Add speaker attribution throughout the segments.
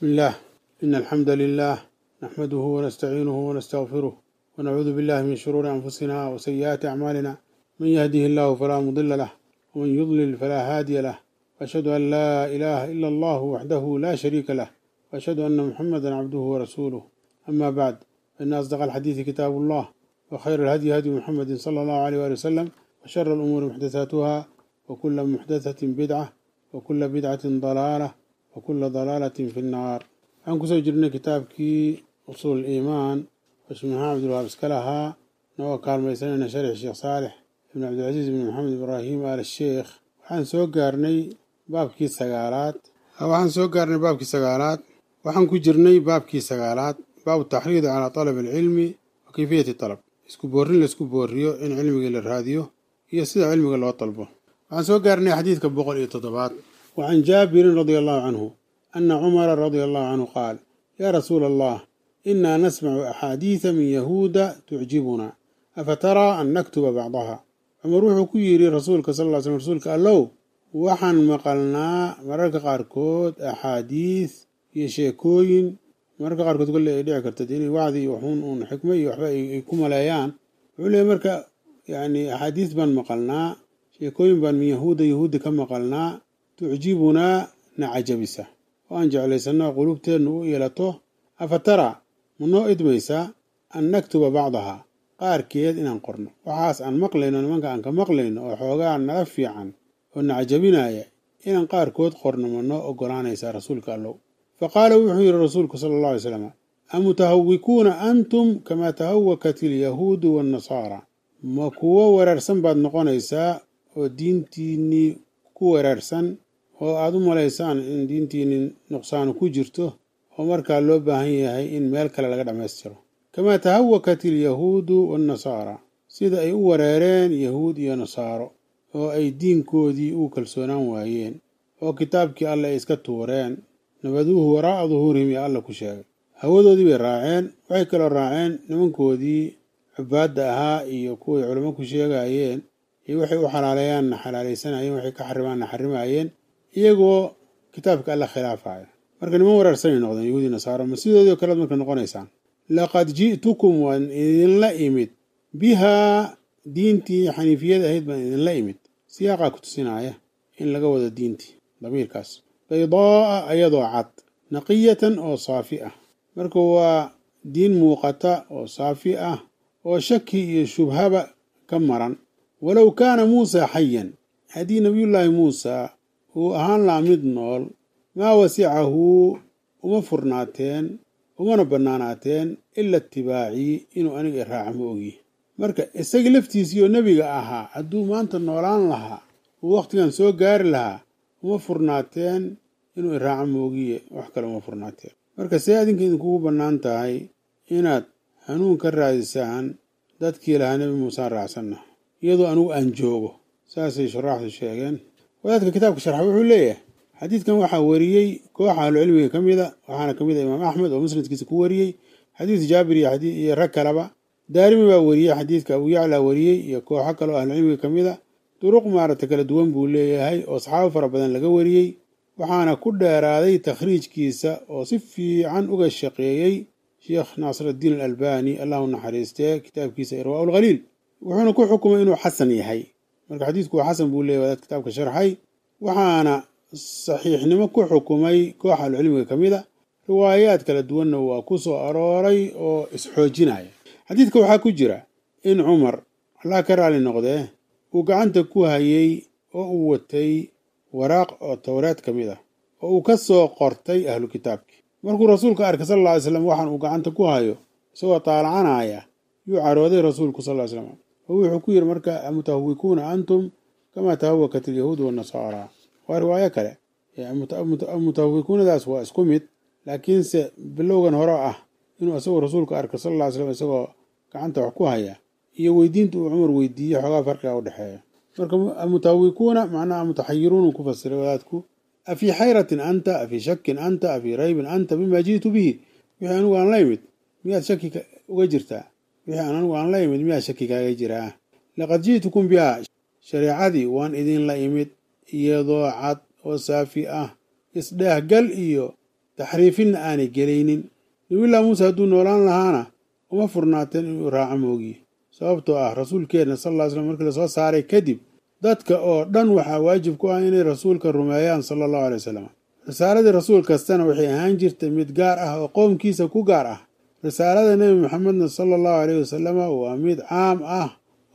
Speaker 1: بسم الله إن الحمد لله نحمده ونستعينه ونستغفره ونعوذ بالله من شرور أنفسنا وسيئات أعمالنا من يهده الله فلا مضل له ومن يضلل فلا هادي له وأشهد أن لا إله إلا الله وحده لا شريك له وأشهد أن محمدا عبده ورسوله أما بعد فإن أصدق الحديث كتاب الله وخير الهدي هدي محمد صلى الله عليه وآله وسلم وشر الأمور محدثاتها وكل محدثة بدعة وكل بدعة ضلالة وكل ضلالة في النار waxaan kusoo jirnay kitaabkii usuul iimaan oo sheekh maxamed abdulwahaab iska lahaa nagoo kaalmaysanayna sharix sheekh saalix ibn cabdilcasiis ibn maxamed ibraahim al sheekh waxaan soo gaarnay baabkii sagaalaad waxaan soo gaarnay baabkii sagaalaad waxaan ku jirnay baabkii sagaalaad baabu taxriidi calaa talab alcilmi wa kayfiyati talab isku boorrin laisku boorriyo in cilmigii la raadiyo iyo sida cilmiga loo dalbo waxaan soo gaarnay xadiidka boqol iyo toddobaad wa can jaabirin radia allahu canhu أن عمر رضي الله عنه قال يا رسول الله إنا نسمع أحاديث من يهود تعجبنا أفترى أن نكتب بعضها عمر wuxuu ku yidhi rasuulka sal ll slam rasuulka allow waxaan maqalnaa mararka qaarkood axaadiis iyo sheekooyin mararka qaarkood kolle ay dhici karta inay wacdi iyo waxuun uun xikmo iyo waxba ay ku maleeyaan wuxuu leeyahy marka yani axaadiis baan maqalnaa sheekooyin baan min yahuuda yahuudda ka maqalnaa tucjibunaa na cajabisa oo aan jeclaysanno qulubteennu u yeelato afa taraa ma noo idmaysaa an naktuba bacdahaa qaarkeed inaan qorno waxaas aan maqlayno nimanka aan ka maqlayno oo xoogaa nala fiican oo na cajabinaya inaan qaarkood qorno ma noo oggolaanaysaa rasuulka allow fa qaala wuxuu yidhi rasuulku sala allah alay slam amutahawikuuna antum kamaa tahawakat ilyahuudu waannasaara ma kuwo wereersan baad noqonaysaa oo diintiinnii ku wereersan oo aada u malaysaan in diintiinni nuqsaanu ku jirto oo markaa loo baahan yahay in meel kale laga dhammaystiro kamaa tahawakat ilyahuudu waannasaara sida ay u wareereen yahuud iyo nasaaro oo ay diinkoodii u kalsoonaan waayeen oo kitaabkii alle ay iska tuureen nabaduuhu waraa'a duhuurihim iyo alla ku sheegay hawadoodii bay raaceen waxay kaloo raaceen nimankoodii cubaadda ahaa iyo kuway culamo ku sheegayeen iyo waxay u xalaaleeyaanna xalaalaysanayeen waxay ka xarimaanna xarimaayeen iyagoo kitaabka alla khilaafaya marka niman wereersanay noqdeen yahuudi nasaaro ma sidoodii o kalead marka noqonaysaan laqad ji'tukum waan idinla imid bihaa diintii xaniifiyada ahayd baan idinla imid siyaaqaa ku tusinaya in laga wado diintii damiirkaas baydaa'a ayadoo cad naqiyatan oo saafi ah marka waa diin muuqata oo saafi ah oo shaki iyo shubhaba ka maran walow kaana muusaa xayan haddii nabiyullaahi muusaa uu ahaan lahaa mid nool maa wasicahu uma furnaateen umana bannaanaateen ila itibaacii inuu aniga i raaca ma ogyi marka isaga laftiisii oo nebiga ahaa hadduu maanta noolaan lahaa uu wakhtigan soo gaari lahaa uma furnaateen inuu i raaca ma ogiye wax kale uma furnaateen marka see adinka idinkugu bannaan tahay inaad hanuun ka raadisaan dadkii lahaa nebi muusaan raacsanna iyadoo anigu aan joogo saasay shuraaxdu sheegeen wadaadka kitaabka sharxa wuxuu leeyahay xadiidkan waxaa wariyey kooxa ahlucilmiga ka mida waxaana ka mid a imaam axmed oo musnadkiisa ku wariyey xadiis jaabir iyo rag kaleba daarimi baa wariyey xadiidka abu yaclaa wariyey iyo kooxo kale oo ahlucilmiga ka mid a duruq maaragta kala duwan buu leeyahay oo saxaabo fara badan laga wariyey waxaana ku dheeraaday takhriijkiisa oo si fiican uga shaqeeyey sheekh naasiraddiin alalbani allahu naxariistee kitaabkiisa irwaa ulkhaliil wuxuuna ku xukumay inuu xasan yahay marka xadiidku waa xasan buu leeyahy wadaad kitaabka sharxay waxaana saxiixnimo ku xukumay koox ahlucilmiga ka mid a riwaayaad kala duwanna waa ku soo arooray oo isxoojinaya xadiidka waxaa ku jira in cumar allah ka raali noqdee uu gacanta ku hayey oo uu watay waraaq oo towreed ka mid ah oo uu ka soo qortay ahlu kitaabkii markuu rasuulka arkay sal alla ly slam waxaan uu gacanta ku hayo isagoo taalacanaya yuu carooday rasuulku sal ly slam oo wuxuu ku yidhi marka amutahawikuuna antum kamaa tahawakat ilyahuudu waannasaara waa riwaayo kale mutahawikuunadaas waa isku mid laakiinse bilowgan hore ah inuu isagoo rasuulka arkay sal alla ly slam isagoo gacanta wax ku haya iyo weydiinta uu cumar weydiiyey xoogaa farqiga u dhexeeya marka amutahawikuuna macnaha mutaxayiruun ku fasiray wadaadku afii xayratin anta afii shakin anta afii raybin anta bima ji'tu bihi wixii anigu aan la imid miyaad shaki uga jirtaa wixii aan anigu aan la imid miyaa shaki kaaga jiraa laqad ji'tukum bihaa shareecadii waan idinla imid iyadoo cad oo saafi ah isdheehgal iyo taxriifinna aanay gelaynin nabiyullahi muuse hadduu noolaan lahaana uma furnaateen inuu raaco moogiye sababtoo ah rasuulkeenna sal lla ly slam markii lasoo saaray kadib dadka oo dhan waxaa waajib ku ah inay rasuulka rumeeyaan sala allahu alay wasalam risaaladii rasuul kastana waxay ahaan jirtay mid gaar ah oo qoomkiisa ku gaar ah risaalada nebi maxamedna sala allahu aleyh wasalama waa mid caam ah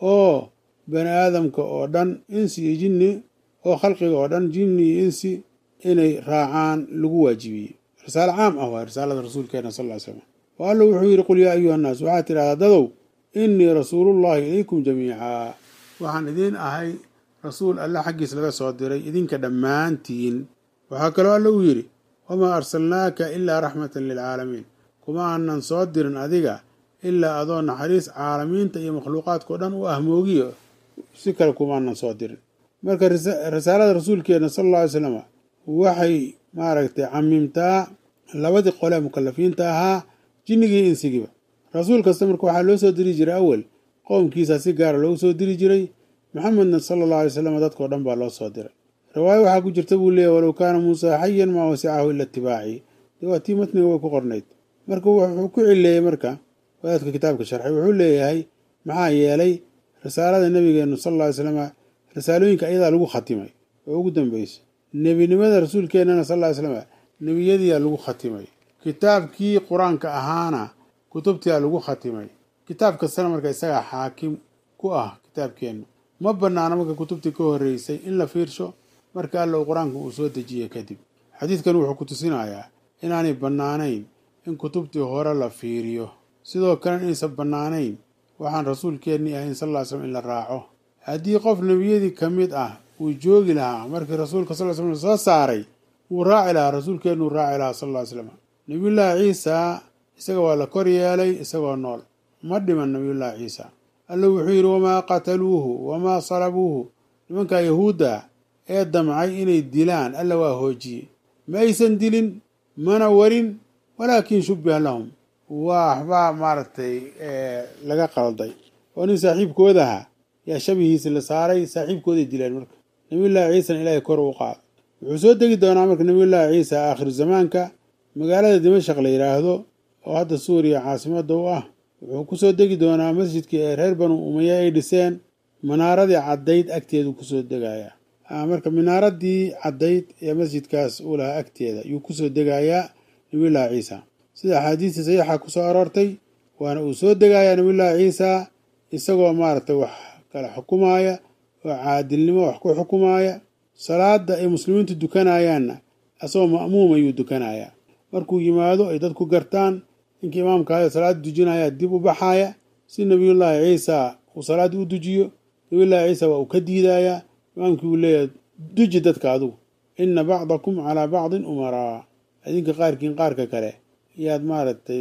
Speaker 1: oo bani aadamka oo dhan insi iyo jinni oo khalqiga oo dhan jinni iyo insi inay raacaan lagu waajibiyey risaalo caam ah waa risaalada rasuulkeena sal ly slam oo alla wuxuu yidhi qul yaa ayuha annaas waxaad tidhahdaa dadow innii rasuulullahi ilaykum jamiicaa waxaan idiin ahay rasuul alle xaggiis laga soo diray idinka dhammaantiin waxaa kaloo alla uu yidhi wamaa arsalnaaka ilaa raxmatan lilcaalamiin kuma aanan soo dirin adiga ilaa adoo naxariis caalamiinta iyo makhluuqaadkao dhan u ah moogiyo si kale kumaanan soo dirin marka risaalada rasuulkeena sal alla alay slam waxay maaragtay camimtaa labadii qole mukalafiinta ahaa jinnigii insigiba rasuul kasta marka waxaa loo soo diri jiray awel qowmkiisa si gaara loogu soo diri jiray maxamedna sala allahu alay slam dadkao dhan baa loo soo diray riwaayo waxaa ku jirta buu leeyahy walow kaana muusaa xayan maa wasicahu ila itibaaci dee waa tii matniga way ku qornayd marka wuxuu ku cileeyey marka wadaadka kitaabka sharxay wuxuu leeyahay maxaa yeelay risaalada nabigeenu sal alla ly slama risaalooyinka ayadaa lagu khatimay oo ugu dambeysay nebinimada rasuulkeennana sal ly slama nebiyadiyaa lagu khatimay kitaabkii qur-aanka ahaana kutubtiyaa lagu khatimay kitaab kastana marka isagaa xaakim ku ah kitaabkeennu ma banaana marka kutubtii ka horreysay in la fiirsho marka alla uu qur-aanka uu soo dejiyey kadib xadiidkan wuxuu ku tusinayaa inaanay bannaanayn in kutubtii hore la fiiriyo sidoo kalena inaysan bannaanayn waxaan rasuulkeennii ahayn sal ly slam in la raaco haddii qof nebiyadii ka mid ah uu joogi lahaa markii rasuulka sal slam soo saaray wuu raaci lahaa rasuulkeennuu raaci lahaa sal ly slam nebiyullaahi ciisa isaga waa la kor yeelay isagoo nool ma dhiman nebiyullaahi ciisa alla wuxuu yidhi wamaa qataluuhu wamaa salabuuhu nimankaa yahuudda ee damcay inay dilaan alla waa hoojiyey ma aysan dilin mana warin walaakin shubbiha lahum waxbaa maaragtay laga qalday oo nin saaxiibkoodaha yaa shabihiisi la saaray saaxiibkooday dileen marka nabiyullaahi ciisana ilaahay kor u qaado wuxuu soo degi doonaa marka nabiyullaahi ciisa aakhiru zamaanka magaalada dimashaq la yidhaahdo oo hadda suuriya caasimadda u ah wuxuu kusoo degi doonaa masjidkii ee reer banu umaya ay dhiseen manaaradii caddayd agteedu kusoo degayaa marka minaaradii caddayd ee masjidkaas uu lahaa agteeda yuu kusoo degayaa nabiyullaahi ciisa sida axaadiistii saxiixa kusoo aroortay waana uu soo degayaa nabiyullaahi ciisa isagoo maaragtay wax kala xukumaaya oo caadilnimo wax ku xukumaaya salaada ay muslimiintu dukanayaanna isagoo ma'muum ayuu dukanayaa markuu yimaado ay dadku gartaan ninkii imaamkaada salaada dujinaya dib u baxaaya si nabiyullaahi ciisa uu salaada u dujiyo nabiyullaahi ciisa waa uu ka diidayaa imaamkii uu leeyahay duji dadka adugu ina bacdakum calaa bacdin umaraa idinka qaarkiin qaarka kale yaad maaragtay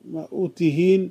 Speaker 1: u tihiin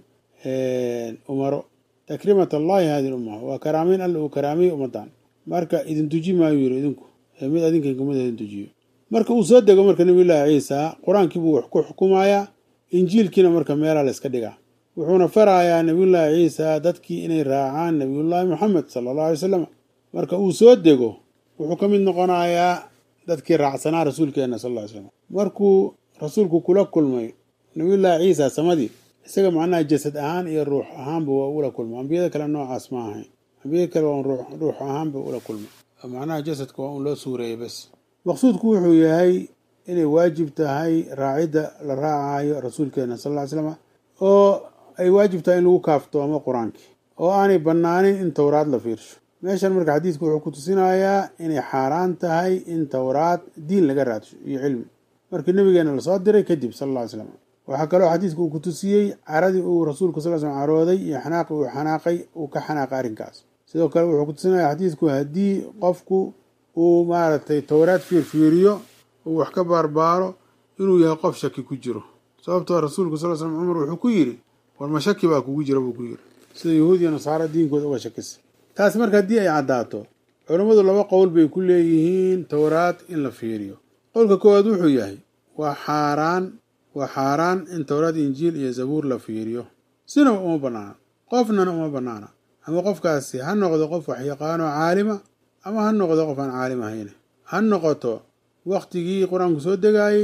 Speaker 1: umaro takrimat allahi hadi lumma waa karaameyn alla uu karaamay ummadan marka idin duji maayu yiri idinku mid adinkan kamid idin dujiyo marka uu soo dego marka nabiyullaahi ciisa qur-aankii buu wax ku xukumayaa injiilkiina marka meelaa la iska dhigaa wuxuuna farayaa nabiyullaahi ciisa dadkii inay raacaan nabiyullaahi moxamed sala allahu alay wasalam marka uu soo dego wuxuu ka mid noqonayaa dadkii raacsanaa rasuulkeena sal ly slam markuu rasuulku kula kulmay nabiyullaahi ciisa samadii isaga macnaha jasad ahaan iyo ruux ahaanba waa ula kulmay ambiyada kale noocaas ma ahayn ambiyada kale waa ruux ahaanba ula kulmay macnaha jasadka waa un loo suureeyey bas maqsuudku wuxuu yahay inay waajib tahay raacidda la raacayo rasuulkeena sal ly slam oo ay waajib tahay in lagu kaaftoomo qur-aankii oo aanay bannaanin in towraad la fiirsho meeshan marka xadiidku wuxuu ku tusinayaa inay xaaraan tahay in towraad diin laga raadsho iyo cilmi markii nabigeena lasoo diray kadib sal alla ly slam waxaa kaloo xadiidku uu ku tusiyey caradii uu rasuulku sal slam carooday iyo xanaaqi uu xanaaqay uu ka xanaaqay arrinkaas sidoo kale wuxuu ku tusinaya xadiidku haddii qofku uu maaragtay towraad fiirfiiriyo uu wax ka baarbaaro inuu yahay qof shaki ku jiro sababtoo rasuulku sal slam cumar wuxuu ku yidhi war ma shaki baa kugu jira buu ku yidhi sida yahuud iyo nasaaro diinkooda uga shakisa taasi marka haddii ay caddaato culammadu laba qowl bay ku leeyihiin towraad in la fiiriyo qowlka koowaad wuxuu yahay waa xaaraan waa xaaraan in towraad injiil iyo zabuur la fiiriyo sinaba uma bannaana qofnana uma bannaana ama qofkaasi ha noqdo qof waxyaqaanoo caalima ama ha noqdo qof aan caalim ahayne ha noqoto wakhtigii qur-aanku soo degaayey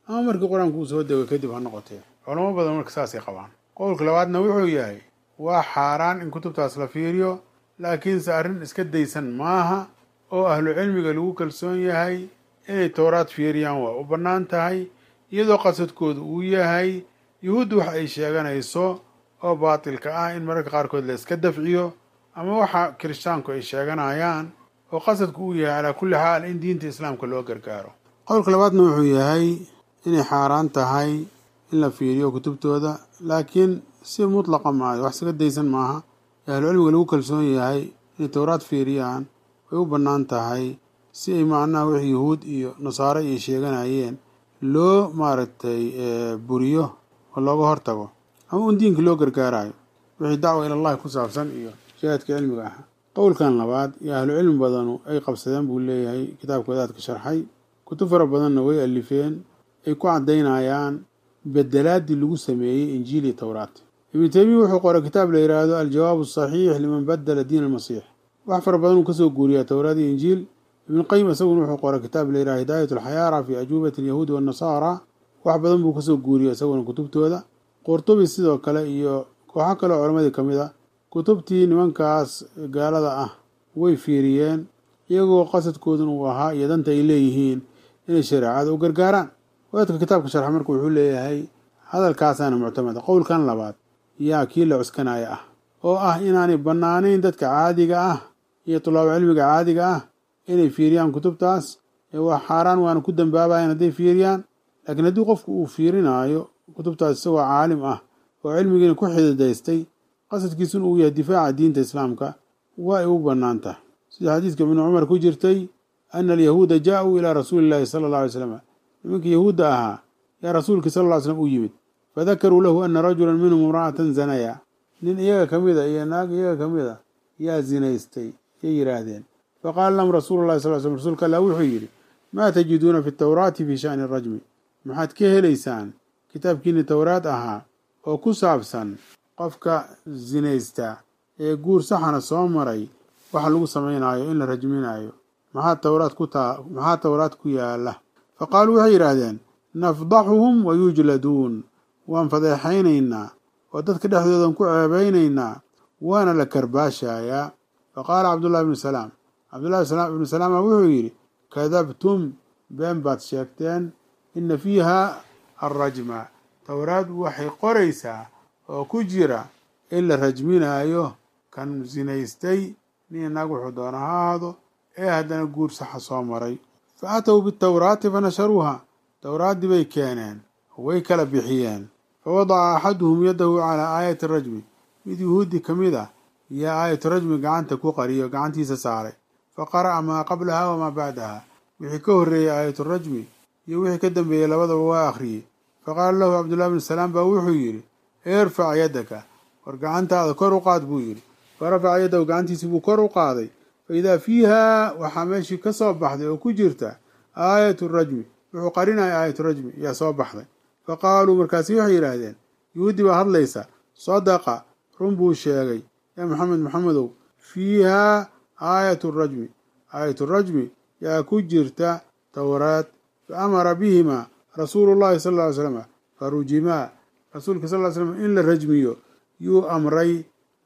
Speaker 1: ama markii qur-aanku uu soo dego kadib ha noqotee culamo badan marka saasay qabaan qowlka labaadna wuxuu yahay waa xaaraan in kutubtaas la fiiriyo laakiinse arrin iska daysan maaha oo ahlu cilmiga lagu kalsoon yahay inay towraad fiiriyaan waa u bannaan tahay iyadoo qasadkoodu uu yahay yuhuuddu wax ay sheeganayso oo baatilka ah in mararka qaarkood la iska dafciyo ama waxa kirishtaanku ay sheeganayaan oo qasadku uu yahay calaa kulli xaal in diinta islaamka loo gargaaro qowlka labaadna wuxuu yahay inay xaaraan tahay in la fiiriyo kutubtooda laakiin si mutlaqa maayo wax iskaga daysan maaha ee ahlucilmiga lagu kalsoon yahay inay towraad fiiriyaan way u bannaan tahay si ay macnaha wix yuhuud iyo nasaare ay sheeganayeen loo maaragtay buriyo oo looga hortago ama un diinka loo gargaarayo wixii dacwa ilallahi ku saabsan iyo jihaadka cilmiga ah qowlkan labaad iyo ahlu cilmi badanu ay qabsadeen buu leeyahay kitaabka wadaadka sharxay kutub fara badanna way alifeen ay ku caddaynayaan bedelaadii lagu sameeyey injiil iyo towraat ibnu teymiya wuxuu qoray kitaab la yidhaahdo aljawaabu asaxiix liman badala diin almasiix wax fara badan uu kasoo guuriyaa towraad iyo injiil ibnuqayim isaguna wuxuu qoray kitaab la yidhaha hidaayat alxayaara fi ajuubati alyahuudi waannasaara wax badan buu kasoo guuriya isaguna kutubtooda qurtubi sidoo kale iyo kooxo kale oo culamadii ka mid a kutubtii nimankaas gaalada ah way fiiriyeen iyagoo qasadkoodun uu ahaa iyo danta ay leeyihiin inay shareecada u gargaaraan wadaadka kitaabka sharxa marka wuxuu leeyahay hadalkaasaana muctamada qowlkan labaad yaa kii la cuskanaya ah oo ah inaanay bannaanayn dadka caadiga ah iyo tulaabo cilmiga caadiga ah inay fiiriyaan kutubtaas ee waa xaaraan waana ku dambaabayan hadday fiiriyaan laakiin haddii qofku uu fiirinaayo kutubtaas isagoo caalim ah oo cilmigiina ku xididaystay qasadkiisuna uu yahay difaaca diinta islaamka waa ay u bannaan tahay sida xadiiska ibnu cumar ku jirtay ana alyahuuda jaa-uu ilaa rasuuli llahi sala alla alay slam nimankii yahuudda ahaa yaa rasuulkii sal lla ly slam u yimid fadakaruu lahu ana rajulan minhum imra'atan zanaya nin iyaga ka mid a iyo naag iyaga ka mid a yaa zinaystay yay yidhaahdeen faqaala lahum rasuulu llahi sal slm rasuulka allah wuxuu yidhi maa tajiduuna fi tawraati fi sha'ni arajmi maxaad ka helaysaan kitaabkiini towraad ahaa oo ku saabsan qofka zinaysta ee guur saxana soo maray waxa lagu samaynaayo in la rajminaayo maxaa towraad ku taa maxaa towraad ku yaala fa qaaluu waxay yidhaahdeen nafdaxuhum wa yujladuun waan fadeexaynaynaa oo dadka dhexdoodan ku ceebaynaynaa waana la karbaashayaa fa qaala cabdullahi ibnu salaam cabdullahi ibnu salaama wuxuu yidhi kadabtum been baad sheegteen ina fiiha alrajma towraad waxay qoraysaa oo ku jira in la rajminaayo kan zinaystay nin naag wuxuu doona ha ahaado ee haddana guur saxa soo maray fa aatow bitawraati fa nasharuuha towraaddii bay keeneen way kala bixiyeen fa wadaca axaduhum yadahu calaa aayati rajmi mid yuhuudi ka mid ah yaa aayatu rajmi gacanta ku qariyo gacantiisa saaray fa qara'a maa qablaha wamaa bacdaha wixii ka horreeyey aayatu rajmi iyo wixii ka dambeeyey labadaba waa akhriyey fa qaala lahu cabdullahi bnu salaam baa wuxuu yidhi irfac yaddaka war gacantaada kor u qaad buu yidhi fa rafaca yaddahu gacantiisii buu kor u qaaday fa idaa fiiha waxaa meeshii ka soo baxday oo ku jirta aayatu rajmi wuxuu qarinaya aayatu rajmi yaa soo baxday fa qaaluu markaasi waxay yidhaahdeen yuhuudi baa hadlaysa sadaqa run buu sheegay yaa maxamed maxamedow fiihaa aayatu rajmi aayatu rajmi yaa ku jirta towraad fa amara bihimaa rasuulu llahi sal ly slam fa rujimaa rasuulka sal ly slam in la rajmiyo yuu amray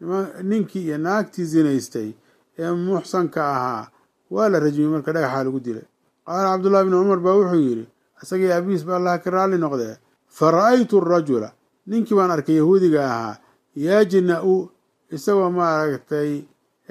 Speaker 1: ninkii iyo naagtii zinaystay ee muxsanka ahaa waa la rajmiyey marka dhagaxaa lagu dilay qaala cabdullahi bni cumar baa wuxuu yidhi isagii abiis ba allaha ka raalli noqdee fa ra'aytu rajula ninkii baan arkay yahuudiga ahaa yajna-u isagoo maaragtay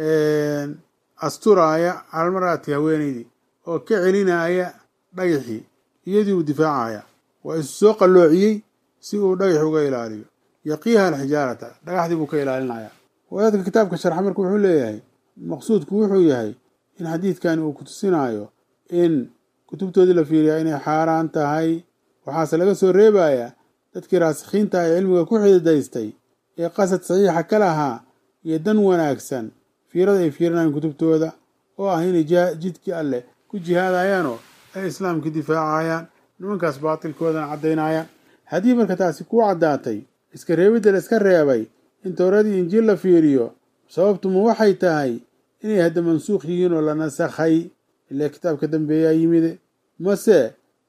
Speaker 1: asturaaya calmaraadki haweenaydii oo ka celinaaya dhagaxii iyadii uu difaacaya waa isu soo qalloociyey si uu dhagax uga ilaaliyo yaqiiha alxijaarata dhagaxdii buu ka ilaalinaya wadaadka kitaabka sharxa marka wuxuu leeyahay maqsuudku wuxuu yahay in xadiidkani uu kutusinaayo in kutubtoodii la fiiriyaa inay xaaraan tahay waxaase laga soo reebayaa dadkii raasikhiinta ee cilmiga ku xididaystay ee qasad saxiixa ka lahaa iyo dan wanaagsan fiirada ay fiirinayaan kutubtooda oo ah inay jidkii alleh ku jihaadayaanoo ay islaamka difaacayaan nimankaas baatilkoodana caddaynayaan haddii marka taasi kuu caddaatay iska reebidda la iska reebay in towradii injiil la fiiriyo sababtuma waxay tahay inay hadda mansuukh yihiin oo la nasakhay ilaa kitaabka dambeeyaa yimide mase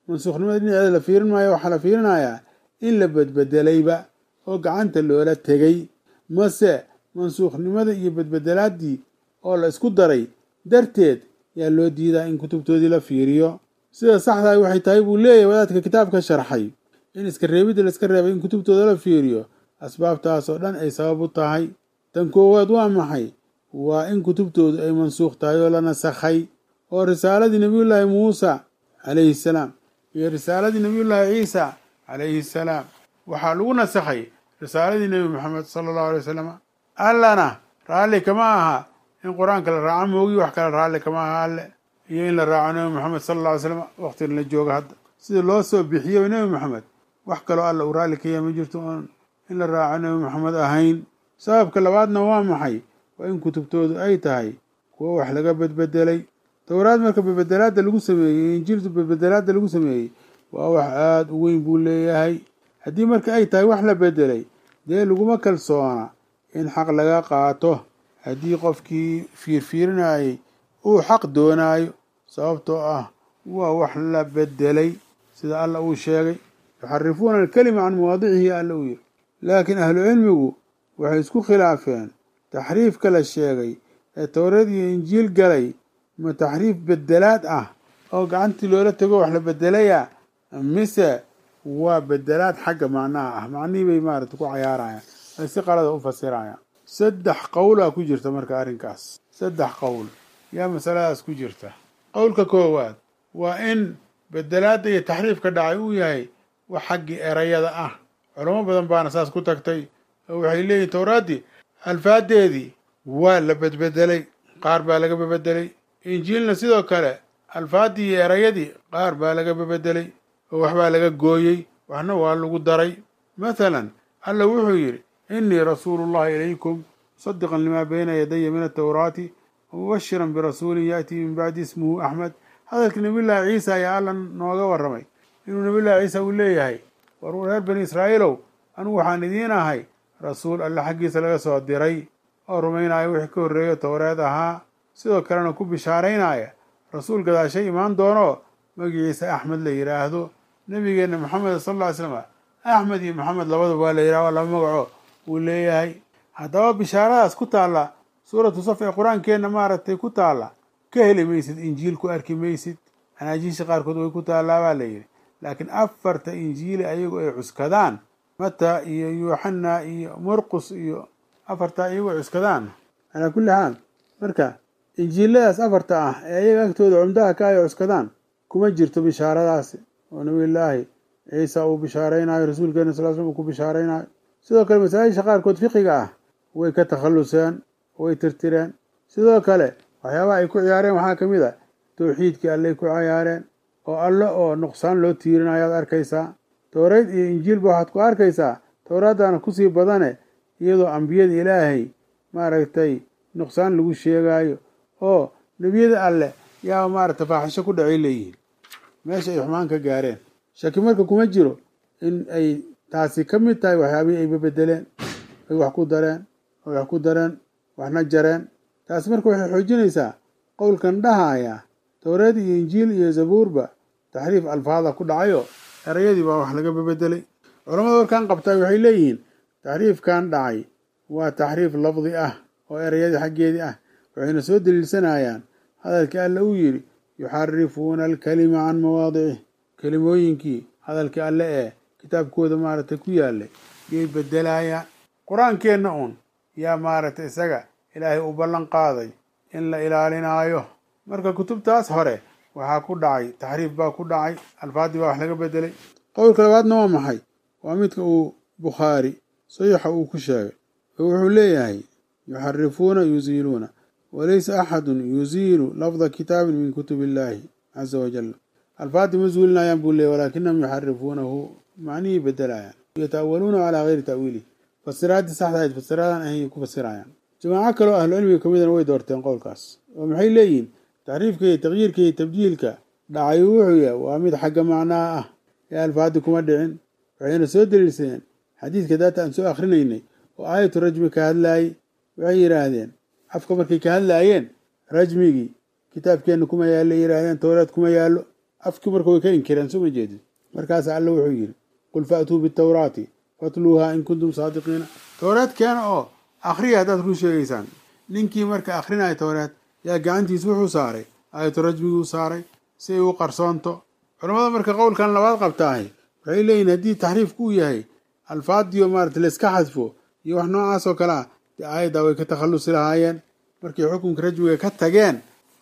Speaker 1: mansuukhnimada dhinaceeda la fiirin maayo waxaa la fiirinayaa in la bedbedelayba oo gacanta loola tegay mase mansuukhnimada iyo bedbedelaaddii oo la isku daray darteed yaa loo diidaa in kutubtoodii la fiiriyo sida saxdaay waxay tahay buu leeyahay wadaadka kitaabka sharxay in iska reebidda la iska reebay in kutubtooda la fiiriyo asbaabtaasoo dhan ay sabab u tahay tan koowaad waa maxay waa in kutubtoodu ay mansuukh tahay oo la nasakhay oo risaaladii nebiyullaahi muusa calayhi salaam iyo risaaladii nebiyullaahi ciisa calayhi salaam waxaa lagu nasakhay risaaladii nebi moxamed sala allahu alay wasalam allana raalli kama aha in qur-aanka la raaco moogi wax kale raalli kama aha alle iyo in la raaco nebi moxamed sala alla alay slam waqtigan la jooga hadda sida loo soo bixiyo nebi moxamed wax kaloo alla uu raalli ka yahay ma jirto oon in la raaco nebi moxamed ahayn sababka labaadna waa maxay waa in kutubtoodu ay tahay kuwo wax laga bedbedelay towraad marka bedbedelaadda lagu sameeyey injiiltu bedbedelaadda lagu sameeyey waa wax aada u weyn buu leeyahay haddii marka ay tahay wax la bedelay dee laguma kalsoona in xaq laga qaato haddii qofkii fiirfiirinayay uu xaq doonaayo sababtoo ah waa wax la bedelay sida alla uu sheegay yuxarifuuna alkelima can mawaadicihi alla uu yiri laakiin ahlu cilmigu waxay isku khilaafeen taxriifka la sheegay ee towreed iyo injiil galay ma taxriif bedelaad ah oo gacantii loola tego wax la bedelaya mise waa bedelaad xagga macnaha ah macnihii bay maarata ku cayaarayaan ay si qalada u fasirayaan saddex qowlaa ku jirta marka arrinkaas saddex qowl yaa masaladaas ku jirta qowlka koowaad waa in bedelaadda iyo taxriifka dhacay uu yahay wax xaggii erayada ah culamo badan baana saas ku tagtay oo waxay leeyihin towraaddii alfaadeedii waa la bedbedelay qaar baa laga bebedelay injiilna sidoo kale alfaaddii iyo erayadii qaar baa laga bebedelay oo waxbaa laga gooyey waxna waa lagu daray mathalan alla wuxuu yidhi innii rasuulu llahi ilaykum musadiqan limaa bayna yadaya min atawraati wamubashiran birasuulin ya'tii min bacdi ismuhu axmed hadalkii nabiyullaahi ciisa ayaa alla nooga warramay inuu nabiyullahi ciisa uu leeyahay war reer bani israa'iilow anugu waxaan idiin ahay rasuul alle xaggiisa laga soo diray oo rumaynaya wixii ka horreeyo towreed ahaa sidoo kalena ku bishaaraynaya rasuul gadaashay imaan doono magiciisa axmed la yidhaahdo nebigeenna moxamed sal alla ly slam axmed iyo moxamed labadaba waa la yidhah waa laba magaco uu leeyahay haddaba bishaaradaas ku taalla suuratu saf ee qur-aankeenna maaragtay ku taalla ka heli maysid injiil ku arki maysid anaajiisha qaarkood way ku taallaa baa la yidhi laakiin afarta injiili ayagu ay cuskadaan mata iyo yuuxana iyo murqus iyo afartaa iyagu ay cuskadaan calaa kulli xaal marka injiiladaas afarta ah ee ayaga agtooda cumdaha ka ay cuskadaan kuma jirto bishaaradaasi oo nabiyullaahi ciisa uu bishaaraynayo rasuulkeena sal slam uu ku bishaaraynayo sidoo kale masaajisha qaarkood fiqiga ah way ka takhalluseen way tirtireen sidoo kale waxyaabaha ay ku ciyaareen waxaa ka mid a towxiidkii alley ku ciyaareen oo alle oo nuqsaan loo tiirinayaad arkaysaa towreyd iyo injiilba waxaad ku arkaysaa towraaddaana kusii badane iyadoo ambiyada ilaahay maaragtay nuqsaan lagu sheegaayo oo nebiyada alleh yaa maaragtay faaxisho ku dhacay leeyihiin meesha ay xumaan ka gaareen shaki marka kuma jiro in ay taasi ka mid tahay waxyaabihii ay bebedeleen ay wax ku dareen ay wax ku dareen waxna jareen taasi marka waxay xoojinaysaa qowlkan dhahaya towreed iyo injiil iyo zabuurba taxriif alfaada ku dhacayo erayadii baa wax laga bebedelay culamada warkan qabtaa waxay leeyihiin taxriifkan dhacay waa taxriif lafdi ah oo erayadii xaggeedii ah waxayna soo daliilsanayaan hadalkii alle uu yidhi yuxarifuuna alkalima can mawaadicih kelimooyinkii hadalkii alle ee kitaabkooda maaragtay ku yaalay yay bedelayaan qur-aankeenna uun yaa maaragtay isaga ilaahay u ballan qaaday in la ilaalinaayo marka kutubtaas hore waxaa ku dhacay taxriif baa ku dhacay alfaadii baa wax laga bedelay qowlka labaadna waa maxay waa midka uu bukhaari saxiixa uu ku sheegay oo wuxuu leeyahay yuxarifuuna yuziiluuna walaysa axadun yuziilu lafda kitaabin min kutub illaahi caza wajal alfaadii ma zuulinayaan buu leeyay walaakinahum yuxarifuunahu macnihii bedelayaan yata'awaluuna calaa gayri ta'wiilih fasiraaddii saxda ahayd fasiraadan ahayn ku fasirayaan jamaaco kaloo ahlu cilmiga ka midana way doorteen qowlkaas oo maxay leeyihiin taxriifka iyo taqyiirka iyo tabdiilka dhacay wuxuu yahay waa mid xagga macnaha ah ee alfaadii kuma dhicin waxayna soo daliilsadeen xadiidka daata aan soo akhrinaynay oo aayatu rajmi ka hadlaayey waxay yidhaahdeen afka markay ka hadlaayeen rajmigii kitaabkeenna kuma yaallo yidhaahdeen towreed kuma yaallo afkii marka way ka inkireen soo ma jeedid markaasa alla wuxuu yidhi qul faatuu bitawraati fatluuha in kuntum saadiqiina towreed keena oo akhriya haddaad run sheegaysaan ninkii marka akhrinaya towreed yaa gacantiisa wuxuu saaray aayatu rajmiguu saaray si ay u qarsoonto culammada marka qowlkan labaad qabtaahay waxay leeyihin haddii taxriifku uu yahay alfaadiyo maarata layska xadfo iyo wax noocaas oo kale ah dee aayaddaa way ka takhallusi lahaayeen markay xukunka rajmiga ka tageen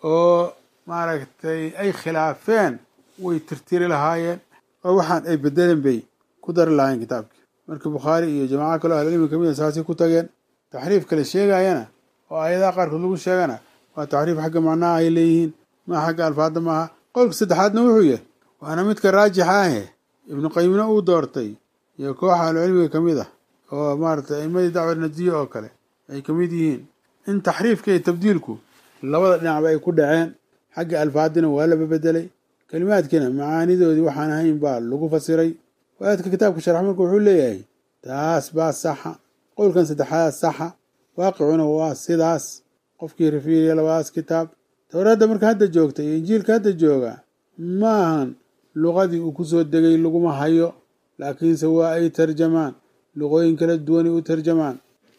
Speaker 1: oo maaragtay ay khilaafeen way tirtiri lahaayeen oo waxaan ay bedeleen bay ku dari lahaayeen kitaabkii marka bukhaari iyo jamaaco kaleo ahlilmi kamid a saasay ku tageen taxriif kale sheegayana oo aayadaha qaarkood lagu sheegana waa taxriif xagga macnaha ay leeyihiin maa xagga alfaada maaha qowlka saddexaadna wuxuu yahay waana midka raajixa ahe ibnu qayimna uu doortay iyo kooxa ahlucilmiga ka mid ah oo maaratay aimadii dacwa nadiye oo kale ay ka mid yihiin in taxriifka iyo tabdiilku labada dhinacba ay ku dhaceen xagga alfaadina waa laba bedelay kelimaadkiina macaanidoodii waxaan ahayn baa lagu fasiray waaadka kitaabka sharx marka wuxuu leeyahay taas baa saxa qowlkan saddexaad saxa waaqicuna waa sidaas qofkii rafiiriya labadaas kitaab towraadda marka hadda joogta iyo injiilka hadda jooga ma ahan luqadii uu kusoo degay laguma hayo laakiinse waa ay tarjamaan luqooyin kala duwanay u tarjamaan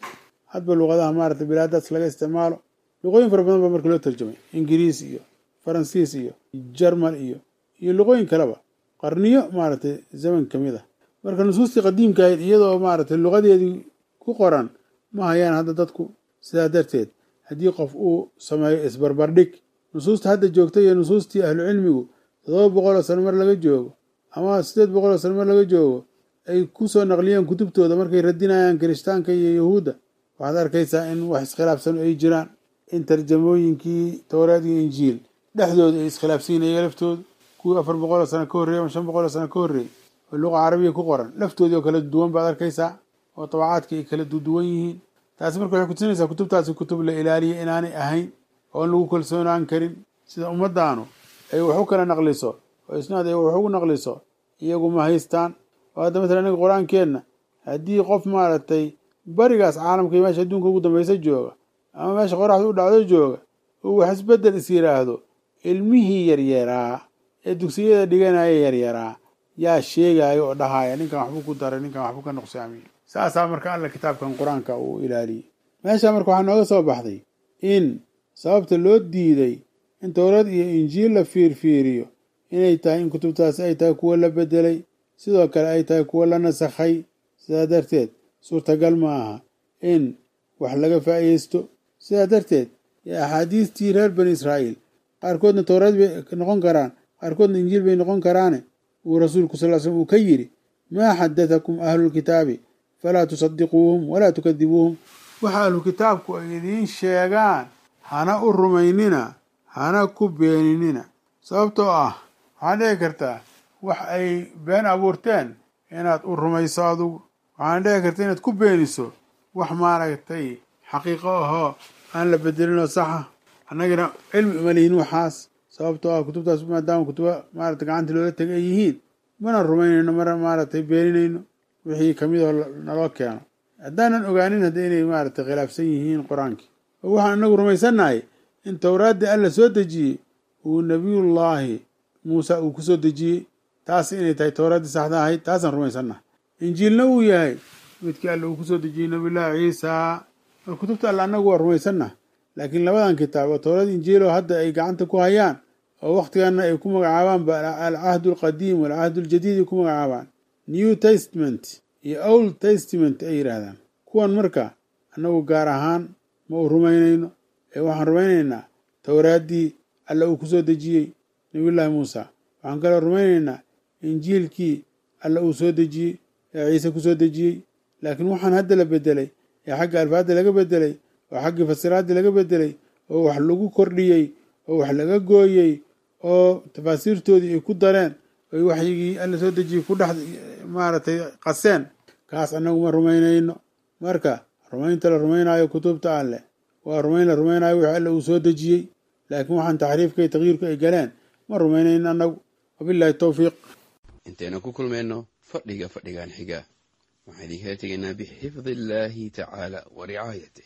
Speaker 1: hadba luqadaha maarata bilaadaas laga isticmaalo luqooyin fara badan baa marka loo tarjamay ingiriis iyo faransiis iyo jarmal iyo iyo luqooyin kaleba qarniyo maaragtay zaman ka mid ah marka nusuustii qadiimka ahayd iyadoo maaragtay luqadeedii ku qoran ma hayaan hadda dadku sidaa darteed haddii qof uu sameeyo isbarbardhig nusuusta hadda joogta iyo nusuustii ahlu cilmigu toddoba boqol oo sano mar laga joogo ama siddeed boqol oo sano mar laga joogo ay ku soo naqliyeen kutubtooda markay radinayaan kirishtaanka iyo yahuudda waxaad arkaysaa in wax iskhilaafsan ay jiraan in tarjamooyinkii towraad iyo injiil dhexdooda ay iskhilaafsan yihin iyaga laftooda kuwii afar boqol oo sano ka horreeyey ama shan boqol oo sano ka horreeyey oo luqa carabiya ku qoran laftoodii oo kala duwan baad arkaysaa oo tabacaadka ay kala duduwan yihiin taasi marka waxay kutusinaysaa kutubtaasi kutub la ilaaliya inaanay ahayn oon lagu kalsoonaan karin sida ummaddaanu ay wax u kala naqliso oo isnaad ay wax ugu naqliso iyagu ma haystaan oo hadda matala inaga qur-aankeenna haddii qof maaragtay barigaas caalamka iyo meesha adduunka ugu dambaysa jooga ama meesha qoraxda u dhacdo jooga uu wax isbedel is yidhaahdo ilmihii yaryaraa ee dugsiyada dhiganaya yaryaraa yaa sheegaya oo dhahaya ninkan waxbuu ku daray ninkan waxbuu ka nuqsaamiye saasaa marka alla kitaabkan qur-aanka uu ilaaliyey meesha marka waxaa nooga soo baxday in sababta loo diiday in towrad iyo injiil la fiirfiiriyo inay tahay in kutubtaasi ay tahay kuwo la bedelay sidoo kale ay tahay kuwo la nasakhay sidaa darteed suurtagal ma aha in wax laga faa'iideysto sidaa darteed axaadiistii reer bani israa'iil qaarkoodna towraad bay noqon karaan qaarkoodna injiil bay noqon karaane uu rasuulku sal l slm uu ka yidhi maa xadatakum ahlulkitaabi falaa tusadiquuhum walaa tukadibuuhum waxa ahlu kitaabku ay idiin sheegaan hana u rumaynina hana ku beeninina sababtoo ah waxaad dhici kartaa wax ay been abuurteen inaad u rumayso adugu waxaana dhici karta inaad ku beeniso wax maaragtay xaqiiqo ahoo aan la bedelinoo saxa annagana cilmi uma lihin waxaas sababtoo ah kutubtaas maadaama kutuba maarata gacanta loola tegay ay yihiin mana rumaynayno mana maaragtay beeninayno wixii kamid oo naloo keeno haddaanan ogaanin hadda inay maaragtay khilaafsan yihiin qur-aankii oo waxaan inagu rumaysannahay in towraaddii alla soo dejiyey uu nebiyullaahi muuse uu ku soo dejiyey taas inay tahay towraaddii saxda ahayd taasaan rumaysannahay injiilna uu yahay midkii alla uu kusoo dejiyey nabiyullaahi ciisa mar kutubta alla annagu waa rumaysannaha laakiin labadan kitaab oo towrad injiiloo hadda ay gacanta ku hayaan oo wakhtiganna ay ku magacaabaanba alcahdu alqadiim walcahdu aljadiid ay ku magacaabaan new testament iyo old testament ay yidhaahdaan kuwan marka annagu gaar ahaan ma u rumaynayno ee waxaan rumaynaynaa towraaddii alla uu kusoo dejiyey nabiyullaahi muusa waxaan kaloo rumaynaynaa injiilkii alla uu soo dejiyey ee ciise kusoo dejiyey laakiin waxaan hadda la bedelay ee xagga alfaadda laga bedelay oo xaggii fasiraaddii laga bedelay oo wax lagu kordhiyey oo wax laga gooyey oo tafaasiirtoodii ay ku dareen oy waxyigii alla soo dejiyey ku dhex maaragtay qaseen kaas annagu ma rumaynayno marka rumaynta la rumaynaayo kutubta alleh waa rumayn la rumaynaayo wixii alla uu soo dejiyey laakiin waxaan taxriifka iyo takyiirku ay galeen ma rumaynayno annagu wabillahi towfiiq
Speaker 2: intaynu ku kulmayno fadhiga fadhigan xiga waxaan idinkala tegaynaa bixifdi illaahi tacaala wa ricaayatih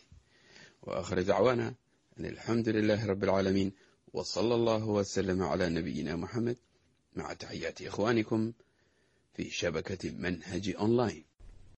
Speaker 2: wa aakhir dacwaana an alxamdu lilaahi rabbi alcaalamiin wa sala allahu wasalama calaa nabiyina moxamed مع تحيات إخوانكم في شبكة منهج أونلاين